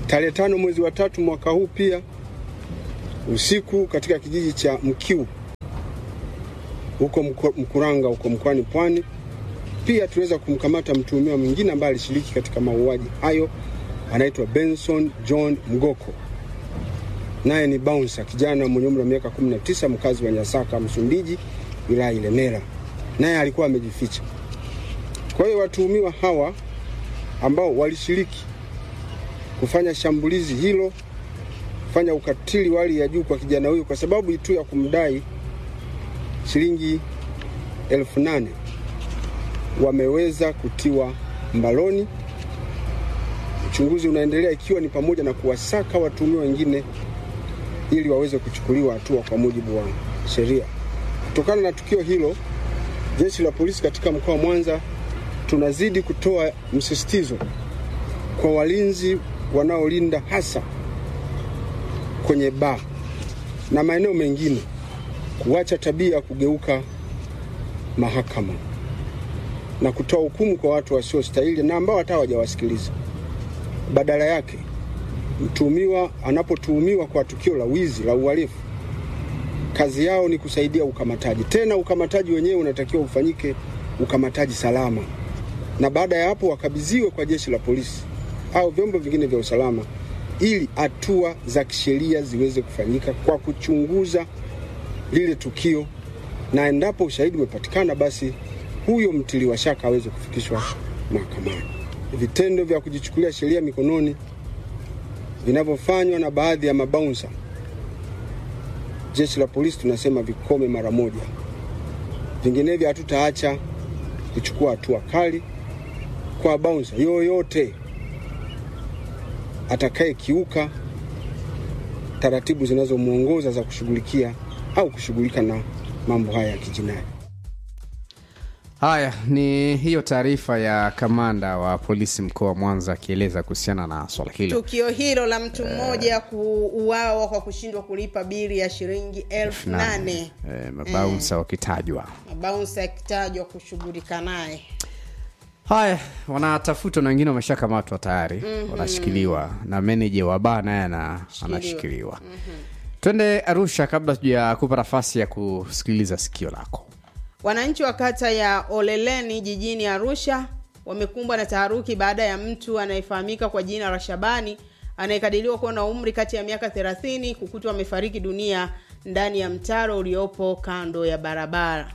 Tarehe tano mwezi wa tatu mwaka huu pia usiku katika kijiji cha Mkiu huko Mko- Mkuranga huko mkoani Pwani, pia tuliweza kumkamata mtuhumiwa mwingine ambaye alishiriki katika mauaji hayo, anaitwa Benson John Mgoko, naye ni bouncer, kijana mwenye umri wa miaka 19, mkazi wa Nyasaka, Msumbiji, wilaya Ilemela, naye alikuwa amejificha. Kwa hiyo watuhumiwa hawa ambao walishiriki kufanya shambulizi hilo, kufanya ukatili wa hali ya juu kwa kijana huyu kwa sababu tu ya kumdai shilingi elfu nane wameweza kutiwa mbaloni. Uchunguzi unaendelea ikiwa ni pamoja na kuwasaka watuhumiwa wengine ili waweze kuchukuliwa hatua kwa mujibu wa sheria. Kutokana na tukio hilo, jeshi la polisi katika mkoa wa Mwanza tunazidi kutoa msisitizo kwa walinzi wanaolinda hasa kwenye baa na maeneo mengine kuacha tabia ya kugeuka mahakama na kutoa hukumu kwa watu wasiostahili na ambao hata hawajawasikiliza. Badala yake, mtuhumiwa anapotuhumiwa kwa tukio la wizi la uhalifu, kazi yao ni kusaidia ukamataji. Tena ukamataji wenyewe unatakiwa ufanyike ukamataji salama, na baada ya hapo wakabidhiwe kwa jeshi la polisi au vyombo vingine vya usalama ili hatua za kisheria ziweze kufanyika kwa kuchunguza lile tukio, na endapo ushahidi umepatikana, basi huyo mtiliwa shaka aweze kufikishwa mahakamani. Vitendo vya kujichukulia sheria mikononi vinavyofanywa na baadhi ya mabaunsa, jeshi la polisi tunasema vikome mara moja, vinginevyo hatutaacha kuchukua hatua kali kwa baunsa yoyote atakayekiuka taratibu zinazomwongoza za kushughulikia au kushughulika na mambo haya ya kijinai. haya ni hiyo taarifa ya kamanda wa polisi mkoa wa mwanza akieleza kuhusiana na swala hilo tukio hilo la mtu mmoja kuuawa kwa kushindwa kulipa bili ya shilingi elfu nane Eh, mabaunsa wakitajwa mabaunsa akitajwa kushughulika naye haya wanatafutwa na wengine wameshakamatwa tayari mm-hmm. wanashikiliwa na meneja wa baa naye ana- anashikiliwa mm-hmm. twende arusha kabla tuja kupa nafasi ya kusikiliza sikio lako wananchi wa kata ya oleleni jijini arusha wamekumbwa na taharuki baada ya mtu anayefahamika kwa jina la shabani anayekadiriwa kuwa na umri kati ya miaka 30 kukutwa amefariki dunia ndani ya mtaro uliopo kando ya barabara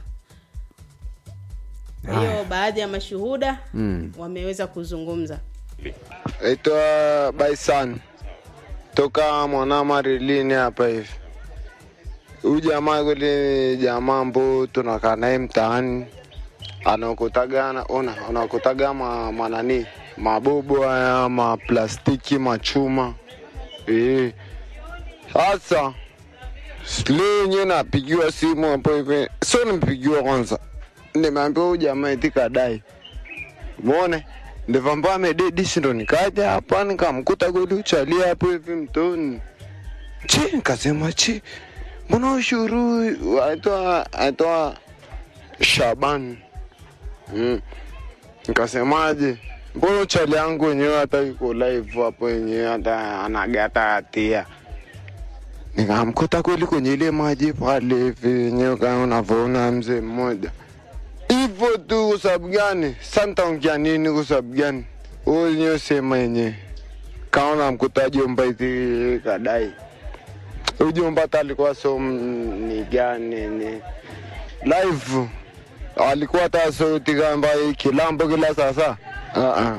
kwa hiyo baadhi ya mashuhuda mm. wameweza kuzungumza Naitwa Baisan toka Mwanama Rilini hapa hivi. Huyu jamaa kweli ni jamaa ambao tunakaa naye mtaani, anaokotaga ana- ona anaokotaga ma, manani mabobo haya maplastiki machuma eh. Sasa leo yenyewe napigiwa simu hapo hivi, sio nimepigiwa kwanza, nimeambiwa huyu jamaa eti kadai Muone ndivyo ambao amededi, si ndo nikaja hapa nikamkuta kweli uchalia hapo hivi mtoni. Chi, nikasema chi, mbona ushuru aitwa aitwa Shaban. Mm. Nikasemaje, mbona uchali yangu wenyewe hata yuko live hapo wenyewe hata anagata hatia. Nikamkuta kweli kwenye ile maji pale hivi wenyewe kama unavyoona mzee mmoja hivyo tu. Kwa sababu gani? Sasa nitaongea nini? Kwa sababu gani? Wewe wenyewe sema yenyewe. Kaona mkuta jomba hizi kadai huyu jomba hata alikuwa so m- ni gani ni live alikuwa hata sauti kamba kilambo kila sasa. Ah ah.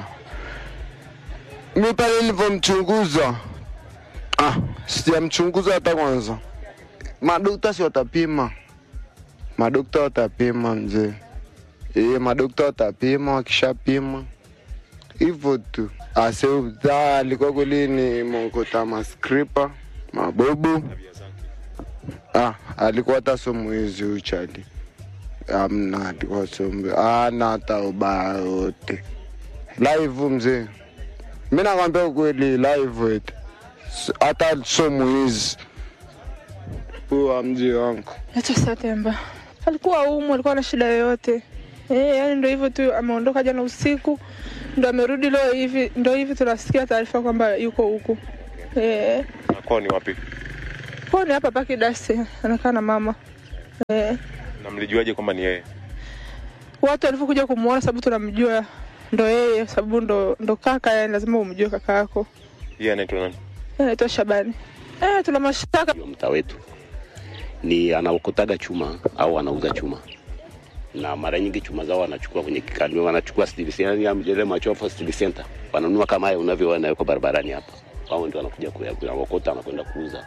Mi pale nilivyomchunguza ah, sijamchunguza hata kwanza. Madokta si watapima, madokta watapima mzee. Ee, madokta watapima, wakishapima hivyo tu. Aseuza alikuwa kweli ni mokota maskripa mabobu. Ah, alikuwa hata somo hizi uchali amna, alikuwa somo ana hata ubaya yote live mzee. Mi nakwambia ukweli live eti S- hata somo hizi huwa mji wangu Naitwa Satemba. Alikuwa umu, alikuwa na shida yoyote. Eh, yani ndio hivyo tu ameondoka jana usiku. ndo amerudi leo hivi, ndo hivi tunasikia taarifa kwamba yuko huku eh. Na kwao ni wapi? Kwa ni hapa paki dasi anakaa na mama eh. Na mlijuaje kwamba ni yeye? Watu walivyokuja kumuona, sababu tunamjua ndo yeye, sababu ndo, ndo kaka, yani lazima umjue kaka yako. Yeye anaitwa nani? Yeye anaitwa Shabani. Eh, tuna mashaka wa mtaa wetu ni anaokotaga chuma au anauza chuma na mara nyingi chuma zao wanachukua kwenye kikani, wanachukua steel center, yani ile machofu steel center, wananunua kama haya unavyoona yuko barabarani hapa, wao ndio wanakuja kuya- kuyaokota anakwenda kuuza.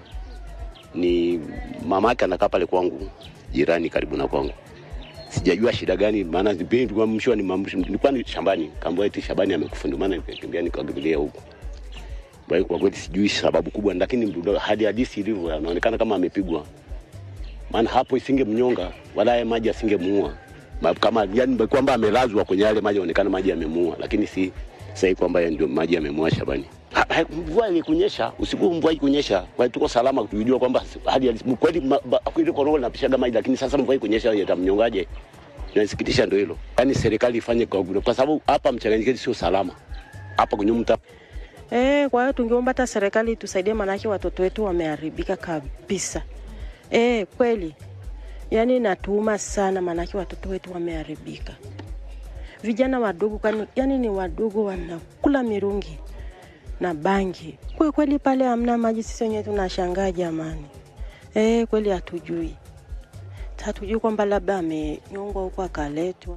Ni mama yake anakaa pale kwangu, jirani karibu na kwangu. Sijajua shida gani, maana vipindi kwa mshwa ni mambo, nilikuwa ni shambani, kaambia eti Shabani amekufa, ndio maana nikakimbia nikakimbilia huko. Kwa hiyo kwa kweli sijui sababu kubwa, lakini ndo- hadi hadisi ilivyo anaonekana kama amepigwa, maana hapo isingemnyonga wala haya maji asingemuua Ma- kama yani kwamba amelazwa kwenye yale maji, aonekana maji yamemuua, lakini si sahi kwamba ya ndio maji yamemuua Shabani. Ha- ha- Mvua ilikunyesha usiku, mvua ilikunyesha, kwa hiyo tuko salama, tulijua kwamba hadi halisi- kweli ma- ba- kweli korongo linapishaga maji, lakini sasa mvua ikunyesha yatamnyongaje? Inasikitisha ndio hilo, yani serikali ifanye kwa, kwa sababu hapa Mchanganyikeni sio salama hapa kwenye mtaa Eh, kwa hiyo tungeomba hata serikali itusaidie, maanake watoto wetu wameharibika kabisa. Eh, kweli yaani natuuma sana, maanake watoto wetu wameharibika. Vijana wadogo kwani, yani ni wadogo, wanakula mirungi na bangi. Kwa kweli pale hamna maji, sisi wenyewe tunashangaa jamani. Eh, kweli hatujui, hatujui kwamba labda amenyongwa huko akaletwa.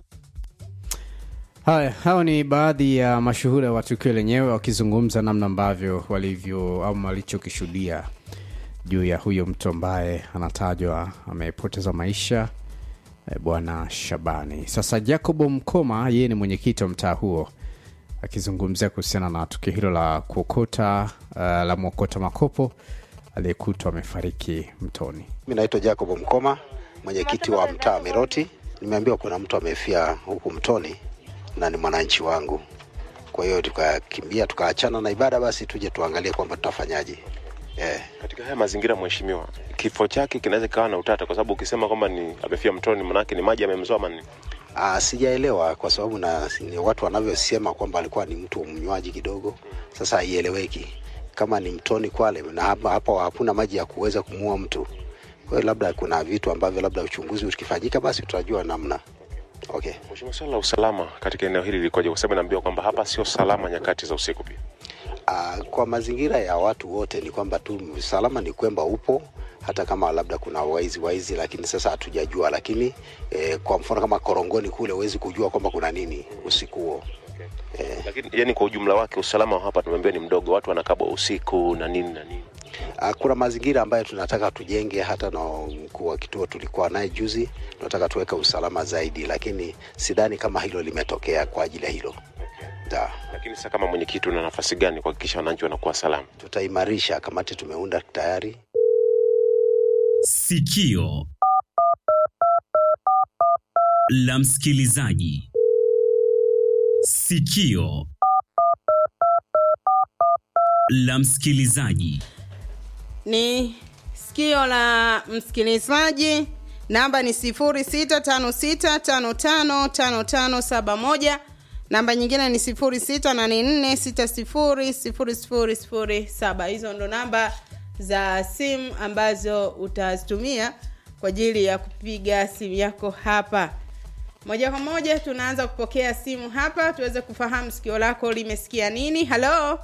Haya, hao ni baadhi ya mashuhuda wa tukio lenyewe wakizungumza namna ambavyo walivyo au walichokishuhudia juu ya huyo mtu ambaye anatajwa amepoteza maisha eh, bwana Shabani. Sasa Jacobo Mkoma, yeye ni mwenyekiti wa mtaa huo, akizungumzia kuhusiana na tukio hilo la kuokota uh, la mwokota makopo aliyekutwa amefariki mtoni. Mi naitwa Jacob Mkoma, mwenyekiti wa mtaa Miroti. Nimeambiwa kuna mtu amefia huku mtoni na ni mwananchi wangu, kwa hiyo tukakimbia tukaachana na ibada, basi tuje tuangalie kwamba tutafanyaje. Eh, Katika haya mazingira, mheshimiwa, kifo chake kinaweza kikawa na utata, kwa sababu ukisema kwamba ni amefia mtoni, manake ni maji yamemzoa ama nini? ah, sijaelewa kwa sababu na ni watu wanavyosema kwamba alikuwa ni mtu mnywaji kidogo. Sasa haieleweki kama ni mtoni Kwale na hapa, hapa hakuna maji ya kuweza kumuua mtu. Kwa hiyo labda kuna vitu ambavyo labda uchunguzi ukifanyika, basi tutajua namna. Okay. Mheshimiwa, swala la usalama katika eneo hili likoje? Kwa sababu naambiwa kwamba hapa sio salama nyakati za usiku pia. Uh, kwa mazingira ya watu wote ni kwamba tu usalama ni kwamba upo hata kama labda kuna waizi waizi, lakini sasa hatujajua. Lakini eh, kwa mfano kama Korongoni kule huwezi kujua kwamba kuna nini usiku huo. Eh, Lakini yani kwa ujumla wake usalama wa hapa tumeambiwa ni mdogo, watu wanakabwa usiku na nini na nini. uh, kuna mazingira ambayo tunataka tujenge. Hata na mkuu wa kituo tulikuwa naye juzi, tunataka tuweke usalama zaidi, lakini sidhani kama hilo limetokea kwa ajili ya hilo. Da, Lakini sasa kama mwenyekiti, una nafasi gani kuhakikisha wananchi wanakuwa salama? tutaimarisha kamati, tumeunda tayari. Sikio la msikilizaji. Sikio la msikilizaji. ni sikio la msikilizaji namba ni 0656555571 namba nyingine ni 0684600007 hizo ndo namba za simu ambazo utazitumia kwa ajili ya kupiga simu yako hapa moja kwa moja tunaanza kupokea simu hapa tuweze kufahamu sikio lako limesikia nini halo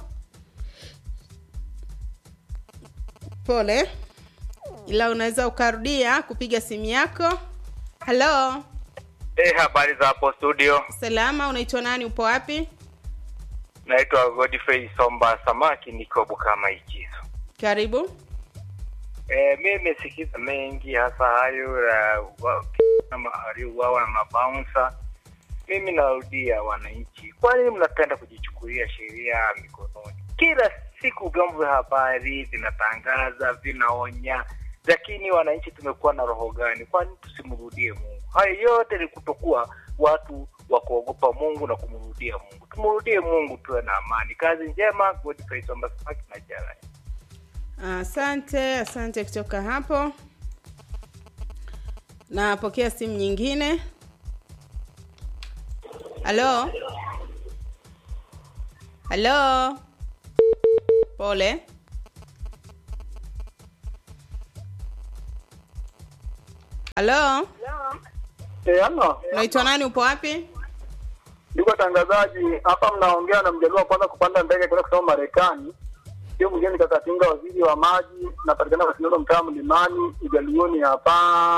pole ila unaweza ukarudia kupiga simu yako halo Eh, habari za hapo studio. salama unaitwa nani upo wapi Naitwa Godfrey Somba Samaki, niko Bukama Ikizo. karibu Eh, mimi nimesikiza mengi hasa hayo ya wa- kama waliouawa na mabaunsa. Mimi narudia wananchi, kwa nini mnapenda kujichukulia sheria mikononi? Kila siku vyombo vya habari vinatangaza, vinaonya, lakini wananchi tumekuwa na roho gani? Kwani tusimrudie Mungu? Hayo yote ni kutokuwa watu wa kuogopa Mungu na kumrudia Mungu. Tumrudie Mungu, tuwe na amani. Kazi njema, Godfrey Somba Samaki na Jara. asante asante kutoka hapo napokea simu nyingine halo halo pole halo Eh, halo. unaitwa nani upo wapi Ndugu watangazaji, hapa mnaongea na mjaluo wa kwanza kupanda ndege kwenda kusoma Marekani. Sio mwingine Kakatinga, waziri wa maji, napatikana kwa Sinono, mtaa Mlimani, Ujaluoni hapa.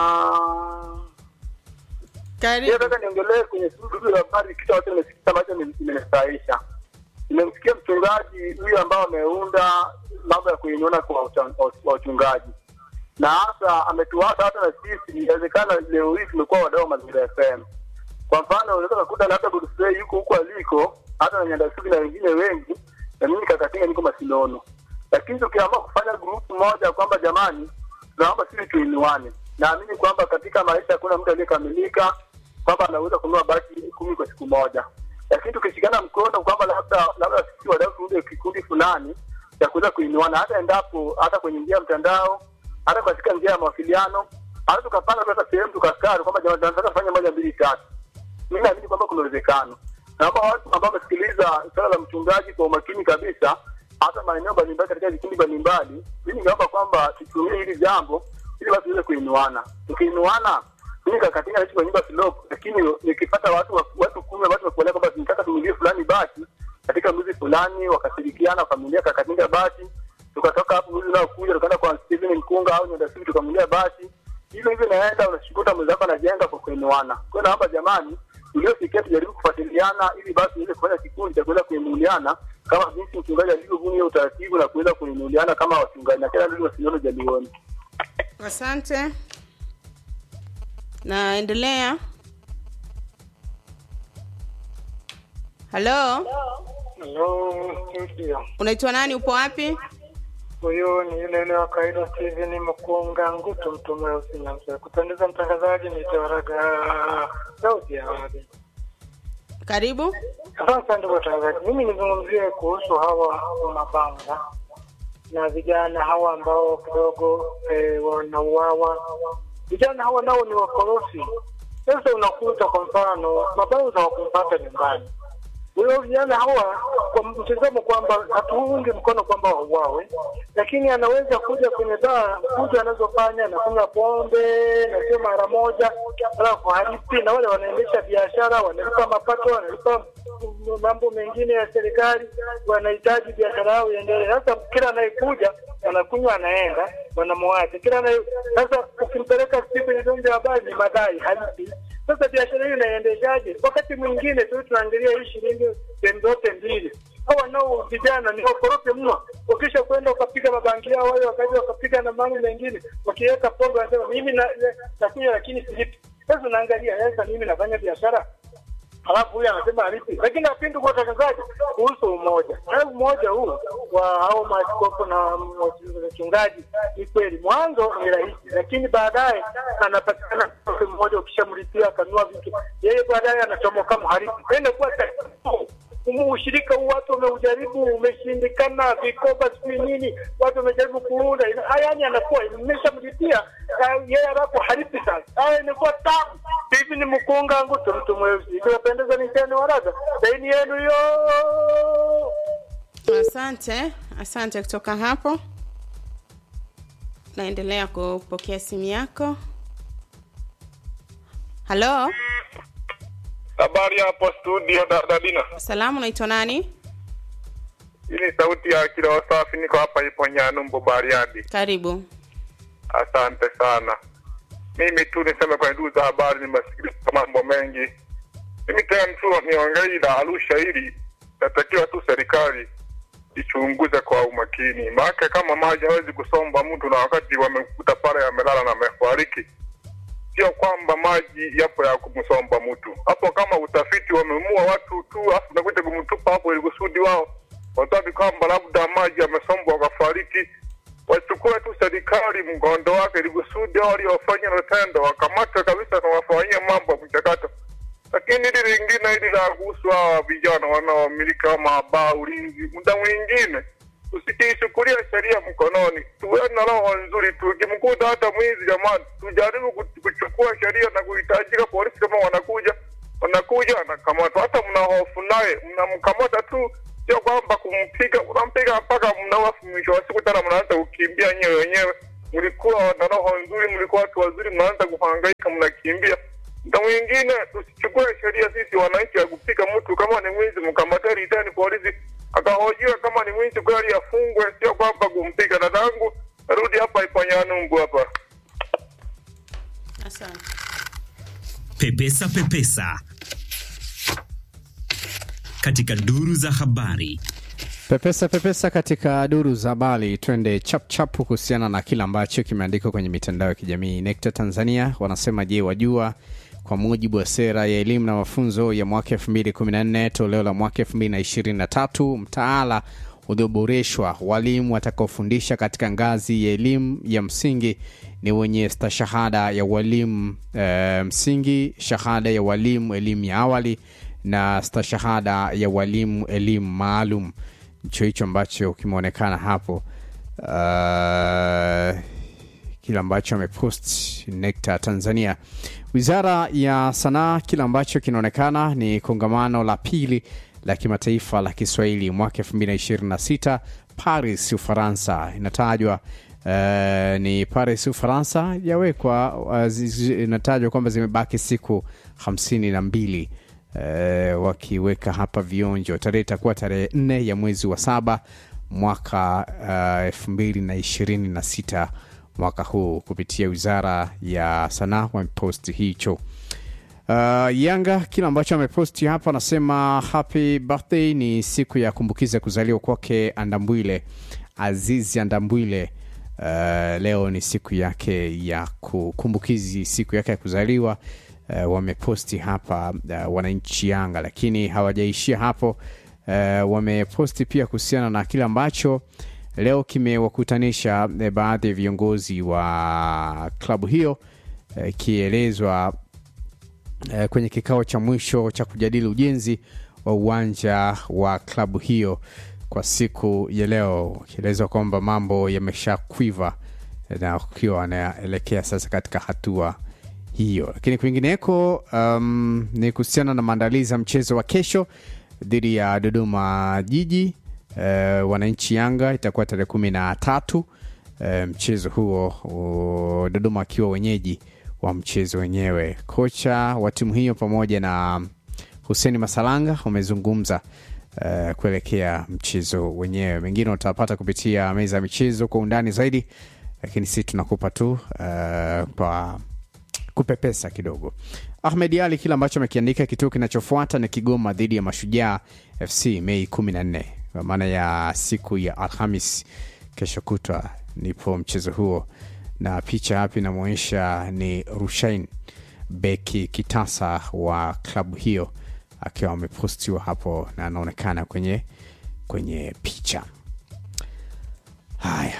Karibu. Nataka niongelee kwenye suala la habari, kitu ambacho nimesikia ambacho kimenistahisha. Nimemsikia mchungaji huyu ambao ameunda mambo ya kuinyona kwa ucha- wa wachungaji, na hasa ametuasa hata na sisi. Inawezekana leo hii tumekuwa wadau wa Mazingira FM. Kwa mfano, unaweza kukuta labda Godfrey yuko huko aliko, hata na Nyandasubi na wengine wengi, na mimi Kakatinga niko Masinono, lakini tukiamua kufanya grupu moja kwamba jamani, tunaomba sisi tuinuane. Naamini kwamba katika maisha hakuna mtu aliyekamilika kwamba anaweza kununua basi kumi kwa siku moja, lakini tukishikana mkono kwamba labda labda sisi wadau tuunde kikundi fulani cha kuweza kuinuana, hata endapo hata kwenye njia ya mtandao, hata katika njia ya mawasiliano, hata tukapanga tu hata sehemu tukaskari kwamba jamani, tunataka kufanya moja mbili tatu mi naamini kwamba kuna uwezekano. Naomba watu ambao wamesikiliza swala la mchungaji kwa umakini kabisa, hata maeneo mbalimbali katika vikundi mbalimbali, mi ningeomba kwamba tutumie hili jambo ili watu waweze kuinuana. Tukiinuana, mimi kakatinga naishi kwa nyumba slope, lakini nikipata watu wa- watu kumi watu wakuelea kwamba tunataka tumilie fulani basi katika mwezi fulani, wakashirikiana familia kakatinga basi, tukatoka hapo mwezi unaokuja tukaenda kwa Steven Mkunga au Nyandasubi tukamulia basi hivyo hivyo naenda unashikuta mwenzako anajenga kwa kuinuana. Kwa hiyo naomba jamani, tuliosikia tujaribu kufuatiliana ili basi tuweze kufanya kikundi cha kuweza kuinuliana kama jinsi mchungaji alivyobuni hiyo utaratibu na kuweza kuinuliana kama wachungaji na kila ndugu wasione jalioni. asante naendelea halo Hello, studio. unaitwa nani upo wapi Huyu ni yule yule wa kawaida Steven Mkunga Ngutu, mtu mweusi na mzee. Kupendeza mtangazaji, ni Tawaraga sauti ya wapi. karibu Asante ndugu watangazaji, mimi nizungumzie kuhusu hawa mabanga na vijana hawa ambao kidogo eh, wanauawa. Vijana hawa nao ni wakorofi. Sasa unakuta kwa mfano mabauza hawakumpata nyumbani huyo vijana hawa kwa mtazamo kwamba hatuungi mkono kwamba wauawe, lakini anaweza kuja kwenye baa kuja anazofanya anakunywa pombe na sio mara moja, alafu halipi, na wale wanaendesha biashara wanalipa mapato, wanalipa m- mambo mengine ya serikali, wanahitaji biashara yao iendelee. Sasa kila anayekuja anakunywa, anaenda, wanamwacha kila anaye. Sasa ukimpeleka siku kwenye vyombo vya habari ni madai, halipi sasa biashara hiyo inaendeshaje? Wakati mwingine tu tunaangalia hii shilingi sehemu zote mbili. Hawa nao vijana ni wakorofi mno. Ukisha kwenda ukapiga mabangi yao wale wakaja wakapiga na mambo mengine, wakiweka pombe wanasema mimi na, na, nakunywa lakini silipi. Sasa unaangalia sasa, mimi nafanya biashara halafu huyu anasema alipi, lakini napindu kwa watangazaji kuhusu umoja. Na umoja huu wa hao maaskofu na wachungaji ni kweli, mwanzo ni rahisi, lakini baadaye anapatikana mtu mmoja, ukishamlipia akanua vitu, yeye baadaye anachomoka mharibu. Inakuwa tatizo. Umu- ushirika huu watu wameujaribu, umeshindikana, vikoba sijui nini, watu wamejaribu kuunda, ina- haya yani anakuwa imeshamlipia ah, yeye alafu halipi sasa. Haya inakuwa tabu. Hivi ni mkunga ngutu mtu mweusi, ikiwapendeza ni tena waraga saini yenu hiyo. asante asante kutoka hapo naendelea kupokea simu yako halo Habari hapo studio da- Dadina. salamu unaitwa nani Hii ni sauti ya kila wasafi, niko hapa ipo Nyanumbu Bariadi. karibu Asante sana. Mimi tu niseme kwenye duu za habari, nimesikiliza mambo mengi. Mimi tena tu niongee la Arusha hili, natakiwa tu serikali ichunguze kwa umakini, maana kama maji hawezi kusomba mtu na wakati wamekuta pale amelala na amefariki, sio kwamba maji yapo ya kumsomba mtu hapo. Kama utafiti wamemua watu tu, afu nakuja kumtupa hapo ili kusudi wao wataki kwamba labda maji yamesombwa wakafariki, wachukue tu serikali mgondo wake ili kusudi hao waliofanya hilo tendo wakamatwe kabisa na wafanyie mambo ya mchakato. Lakini hili lingine hili la kuhusu hawa vijana wanaomiliki kama baa ulinzi, muda mwingine usikiichukulia sheria mkononi, tuwe na roho nzuri. Tukimkuta hata mwizi, jamani, tujaribu ku- kuchukua sheria na kuhitajika polisi, kama wanakuja wanakuja anakamatwa, hata mna hofu naye, mnamkamata tu sio kwamba kumpiga, unampiga mpaka mnawafu, mwisho wa siku tena mnaanza kukimbia nyewe wenyewe. Mlikuwa na roho nzuri, mlikuwa watu wazuri, mnaanza kuhangaika, mnakimbia. Mda mwingine tusichukue sheria sisi wananchi ya kupiga mtu, kama ni mwizi mkamate ritani polisi akahojiwa, kama ni mwizi kweli afungwe, sio kwamba kumpiga. Dadangu, rudi hapa Ipanyanumbu hapa. Asante. Pepesa Pepesa katika duru za habari. Pepesa pepesa katika duru za habari, twende chapchap kuhusiana na kile ambacho kimeandikwa kwenye mitandao ya kijamii. NECTA Tanzania wanasema, je, wajua kwa mujibu wa sera ya elimu na mafunzo ya mwaka 2014 toleo la mwaka 2023 mtaala ulioboreshwa walimu watakaofundisha katika ngazi ya elimu ya msingi ni wenye stashahada ya walimu e, msingi, shahada ya walimu elimu ya awali na stashahada ya walimu elimu maalum. Ndicho hicho ambacho kimeonekana hapo uh, kile ambacho amepost NECTA Tanzania. Wizara ya Sanaa, kile ambacho kinaonekana ni kongamano la pili la kimataifa la Kiswahili mwaka 2026 Paris, Ufaransa. Inatajwa uh, ni Paris, Ufaransa, yawekwa uh, zi- inatajwa kwamba zimebaki siku hamsini na mbili uh, wakiweka hapa vionjo. Tarehe itakuwa tarehe nne ya mwezi wa saba mwaka elfu mbili na ishirini na sita mwaka huu kupitia wizara ya sanaa wameposti hicho. Uh, Yanga kile ambacho ameposti hapa anasema happy birthday, ni siku ya kumbukiza kuzaliwa kwake Andambwile Azizi Andambwile. Uh, leo ni siku yake ya kukumbukizi siku yake ya kuzaliwa. Uh, wameposti hapa uh, wananchi Yanga, lakini hawajaishia hapo. Uh, wameposti pia kuhusiana na kile ambacho leo kimewakutanisha eh, baadhi ya viongozi wa klabu hiyo eh, ikielezwa eh, kwenye kikao cha mwisho cha kujadili ujenzi wa uwanja wa klabu hiyo kwa siku ya leo, ikielezwa kwamba mambo yameshakwiva eh, na ukiwa anaelekea sasa katika hatua hiyo. Lakini kwingineko, um, ni kuhusiana na maandalizi ya mchezo wa kesho dhidi ya Dodoma Jiji. Uh, wananchi Yanga itakuwa tarehe kumi na tatu uh, mchezo huo uh, Dodoma akiwa wenyeji wa mchezo wenyewe. Kocha wa timu hiyo pamoja na Huseni Masalanga wamezungumza uh, kuelekea mchezo wenyewe. Mengine utapata kupitia meza ya michezo kwa undani zaidi, lakini sisi tunakupa tu uh, kwa kupepesa kidogo. Ahmed Ali, kile ambacho amekiandika, kituo kinachofuata ni Kigoma dhidi ya Mashujaa FC Mei 14 kwa maana ya siku ya Alhamis kesho kutwa, nipo mchezo huo, na picha hapa inamwonyesha ni Rushain beki kitasa wa klabu hiyo akiwa amepostiwa hapo na anaonekana kwenye kwenye picha. Haya,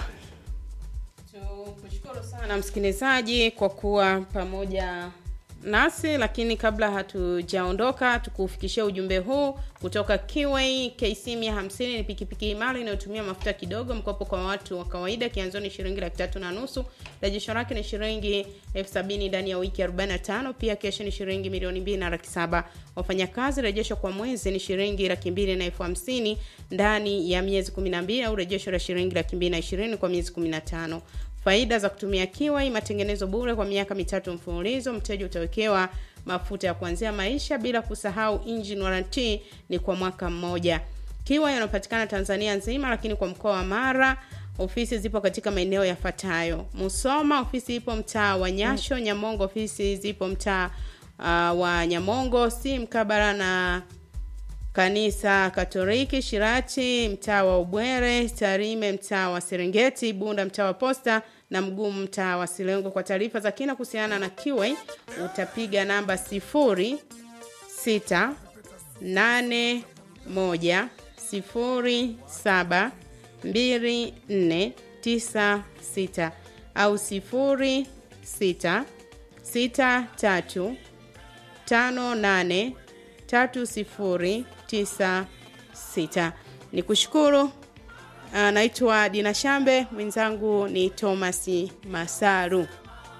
Tukushukuru sana msikilizaji kwa kuwa pamoja nasi, lakini kabla hatujaondoka, tukufikishia ujumbe huu kutoka Kiway KC 150 ni pikipiki imara inayotumia mafuta kidogo, mkopo kwa watu wa kawaida, kianzo ni shilingi laki tatu na nusu, rejesho lake ni shilingi elfu sabini ndani ya wiki 45, pia kesho ni shilingi milioni mbili na laki saba. Wafanyakazi rejesho kwa mwezi ni shilingi laki mbili na elfu hamsini ndani ya miezi 12 au rejesho la shilingi laki mbili na ishirini kwa miezi 15. Faida za kutumia Kiwai: matengenezo bure kwa miaka mitatu mfululizo, mteja utawekewa mafuta ya kuanzia maisha, bila kusahau engine warranty ni kwa mwaka mmoja. Kiwai yanapatikana Tanzania nzima, lakini kwa mkoa wa Mara ofisi zipo katika maeneo yafuatayo: Musoma ofisi ipo mtaa wa Nyasho, Nyamongo ofisi zipo mtaa uh, wa Nyamongo si mkabara na kanisa Katoliki, Shirati mtaa wa Ubwere, Tarime mtaa wa Serengeti, Bunda mtaa wa Posta na Mgumu mtaa wa Silengo. Kwa taarifa za kina kuhusiana na Kiway utapiga namba sifuri sita nane moja sifuri saba mbili nne tisa sita au sifuri sita sita tatu tano nane tatu sifuri tisa sita. Ni kushukuru. Naitwa Dina Shambe, mwenzangu ni Thomas Masaru.